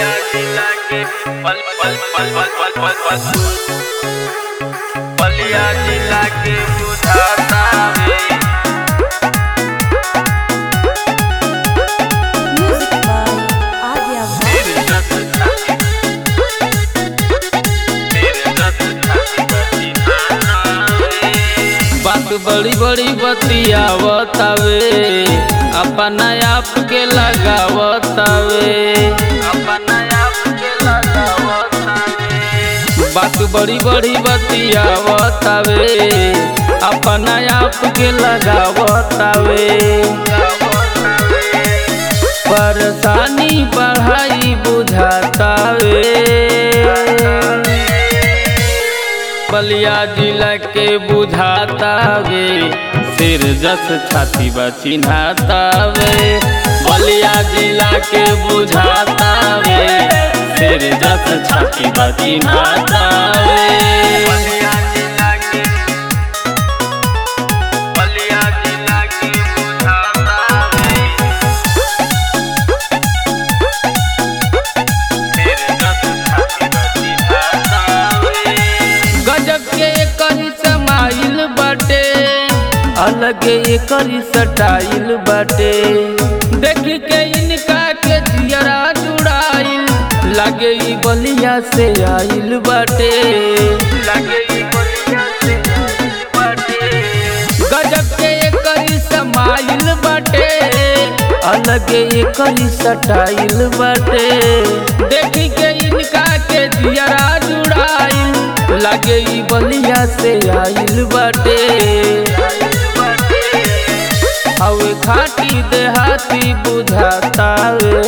बलिया जिला के पल पल पल पल पल पल पल बलिया जिला के बुझाता वे Music by Adya तेरे दस छाती तेरे दस छाती बची नाना वे बात बड़ी बड़ी बतियावतावे अपना आप के लगावतावे अपना आप के लगावता वे बात बड़ी बड़ी बतियावतावे अपना आप के लगावतावे परेशानी बढ़ाई बुझातावे बलिया जिला के बुझातावे सिर जस छाती बा चिन्हातावे बलिया जिला के बुझातावे सिर जस छाती बा चिन्हातावे बलिया जिला के बलिया जिला के बुझाता वे तेरे दस छाती बची नाना वे गजब के करी समाइल बाटे अलग करी सटाइल बाटे देख के इनका के जियरा जुड़ाइल लागे ई बलिया से आइल बाटे लगे ई बलिया से बाटे गजब के करी समाइल बाटे अलग करी सटाइल बाटे देख के इनका के जियरा जुड़ाइल लागे ई बलिया से आइल बाटे हवे खाटी देहाती बुझातावे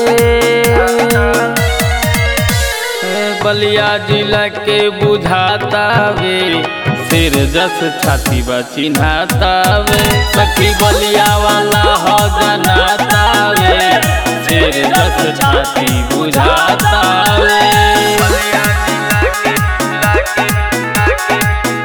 ए बलिया जिला के बुझातावे सिर जस छाती बा चिन्हातावे सखी बलिया वाला हो जनातावे सिर जस छाती बुझातावे बलिया जिला के लागे लागे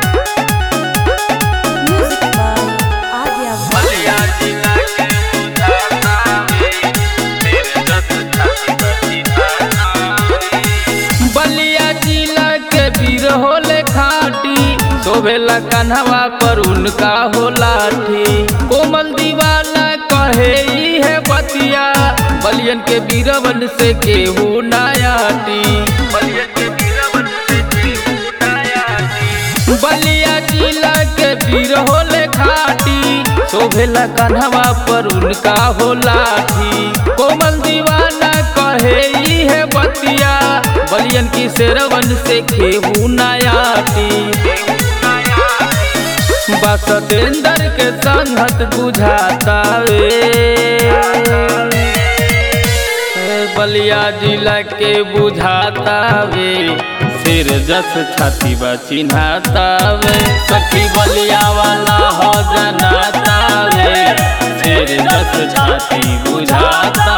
Music by Adya बलिया जिला के बुझाता वे तेरे दस छाती बची नाना वे बलिया जिला के वीर होले खाटी शोभेला कन्हवा पर उनका हो लाठी कोमल दीवाना कहे ई है बतिया बलियन के वीरवन से केहू नायाटी बलिया के बीरवन से जीव उठाया दी बलिया जिला के वीर होले खाटी शोभेला कन्हवा पर उनका हो लाठी कोमल दीवाना कहे ई है बतिया बलियन की शेरवन से केहू नायाटी बसतेंदर के संगत बुझातावे ए बलिया जिला के बुझातावे सिर जस छाती बा चिन्हातावे सखी बलिया वाला हो जनातावे सिर जस छाती बुझाता